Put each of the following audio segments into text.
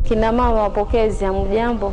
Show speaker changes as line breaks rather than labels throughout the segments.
Kina mama wapokezi, hamjambo?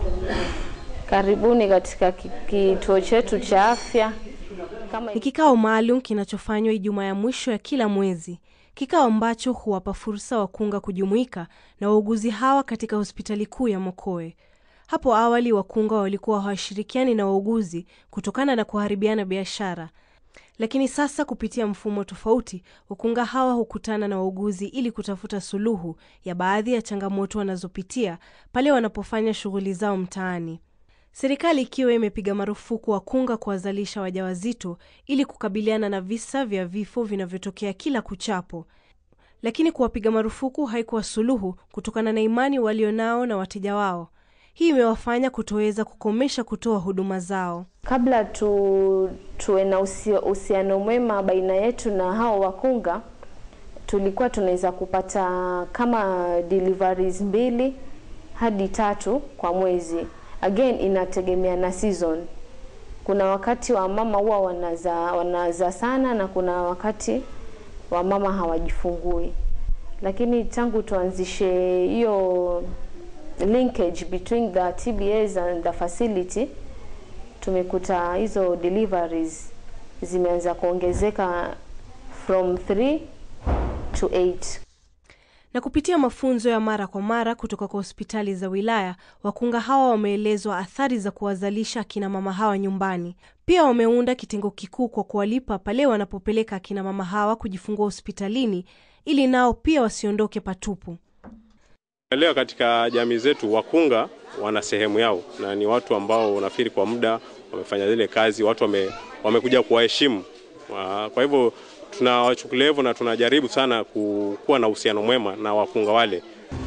Karibuni katika ki- kituo chetu cha afya. Kama
Ni kikao maalum kinachofanywa Ijumaa ya mwisho ya kila mwezi, kikao ambacho huwapa fursa wakunga kujumuika na wauguzi hawa katika hospitali kuu ya Mokoe. Hapo awali wakunga walikuwa hawashirikiani na wauguzi kutokana na kuharibiana biashara, lakini sasa kupitia mfumo tofauti, wakunga hawa hukutana na wauguzi ili kutafuta suluhu ya baadhi ya changamoto wanazopitia pale wanapofanya shughuli zao mtaani. Serikali ikiwa imepiga marufuku wakunga kuwazalisha wajawazito ili kukabiliana na visa vya vifo vinavyotokea kila kuchapo. Lakini kuwapiga marufuku haikuwa suluhu kutokana na imani walionao na wateja wao. Hii imewafanya kutoweza kukomesha kutoa huduma zao.
kabla tu, tuwe na usi- uhusiano mwema baina yetu na hao wakunga, tulikuwa tunaweza kupata kama deliveries mbili hadi tatu kwa mwezi. Again, inategemea na season. Kuna wakati wa mama huwa wanaza wanaza sana na kuna wakati wa mama hawajifungui, lakini tangu tuanzishe hiyo linkage between the TBAs and the facility tumekuta hizo deliveries zimeanza kuongezeka from 3 to 8.
Na kupitia mafunzo ya mara kwa mara kutoka kwa hospitali za wilaya, wakunga hawa wameelezwa athari za kuwazalisha akina mama hawa nyumbani. Pia wameunda kitengo kikuu kwa kuwalipa pale wanapopeleka akina mama hawa kujifungua hospitalini ili nao pia wasiondoke patupu.
Leo katika jamii zetu wakunga wana sehemu yao na ni watu ambao nafikiri kwa muda wamefanya zile kazi, watu wame, wamekuja kuwaheshimu. Wa- Kwa hivyo tunawachukulia hivyo na tunajaribu sana ku- kuwa na uhusiano mwema na wakunga wale.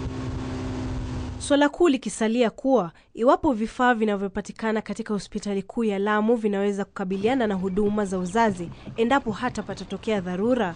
Swala kuu likisalia kuwa iwapo vifaa vinavyopatikana katika hospitali kuu ya Lamu vinaweza kukabiliana na huduma za uzazi endapo hata patatokea dharura.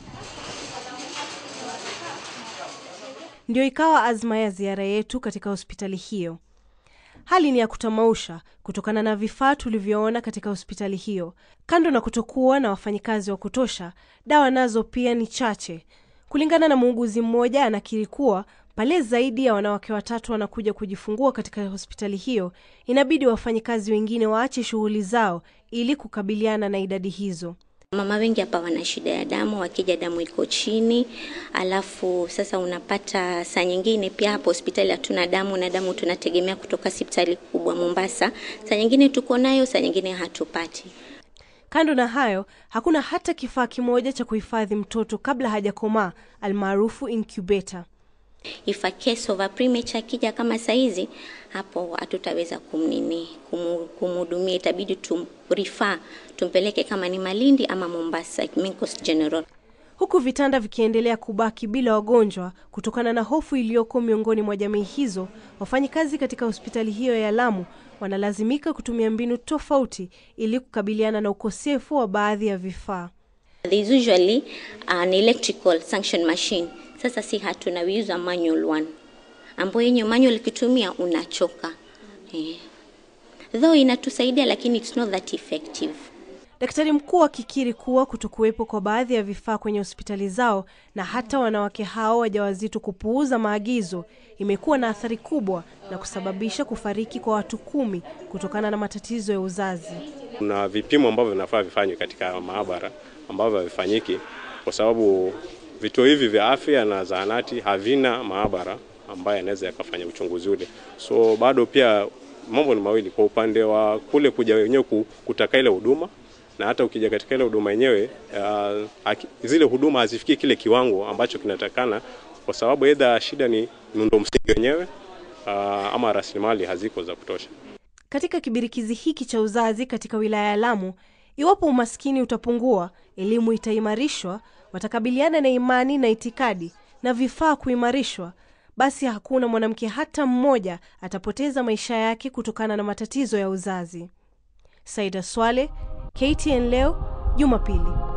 Ndio ikawa azma ya ziara yetu katika hospitali hiyo. Hali ni ya kutamausha kutokana na vifaa tulivyoona katika hospitali hiyo. Kando na kutokuwa na wafanyikazi wa kutosha, dawa nazo pia ni chache. Kulingana na muuguzi mmoja, anakiri kuwa pale zaidi ya wanawake watatu wanakuja kujifungua katika hospitali hiyo, inabidi wafanyikazi wengine waache shughuli zao ili kukabiliana na idadi hizo.
Mama wengi hapa wana shida ya damu, wakija damu iko chini, alafu sasa unapata saa nyingine pia hapo hospitali hatuna damu, na damu tunategemea kutoka hospitali kubwa Mombasa. Saa nyingine tuko nayo, saa nyingine hatupati.
Kando na hayo, hakuna hata kifaa kimoja cha kuhifadhi mtoto kabla hajakomaa, almaarufu incubator.
If a case of a premature akija kama saizi, hapo hatutaweza kumnini kumu- kumhudumia, itabidi tumrifaa tumpeleke kama ni Malindi ama Mombasa, Main Coast General.
huku vitanda vikiendelea kubaki bila wagonjwa kutokana na hofu iliyoko miongoni mwa jamii hizo. Wafanyikazi katika hospitali hiyo ya Lamu wanalazimika kutumia mbinu tofauti ili kukabiliana na ukosefu wa baadhi ya vifaa.
There is usually an electrical sanction machine. Sasa si hatuna, we use a manual one, ambayo yenye manual ikitumia unachoka eh. Though inatusaidia lakini it's not that effective.
Daktari mkuu akikiri kuwa kutokuwepo kwa baadhi ya vifaa kwenye hospitali zao na hata wanawake hao wajawazito kupuuza maagizo imekuwa na athari kubwa na kusababisha kufariki kwa watu kumi kutokana na matatizo ya uzazi.
Kuna vipimo ambavyo vinafaa vifanywe katika maabara ambavyo havifanyiki kwa sababu vituo hivi vya afya na zahanati havina maabara ambayo yanaweza yakafanya uchunguzi ule. So bado pia mambo ni mawili, kwa upande wa kule kuja wenyewe ku- kutaka ile huduma na hata ukija katika ile huduma yenyewe uh, haki- zile huduma hazifikii kile kiwango ambacho kinatakana, kwa sababu aidha shida ni miundo msingi wenyewe uh, ama rasilimali haziko za kutosha.
Katika kibirikizi hiki cha uzazi katika wilaya ya Lamu, iwapo umaskini utapungua, elimu itaimarishwa, watakabiliana na imani na itikadi na vifaa kuimarishwa, basi hakuna mwanamke hata mmoja atapoteza maisha yake kutokana na matatizo ya uzazi. Saida Swale, KTN leo, Jumapili.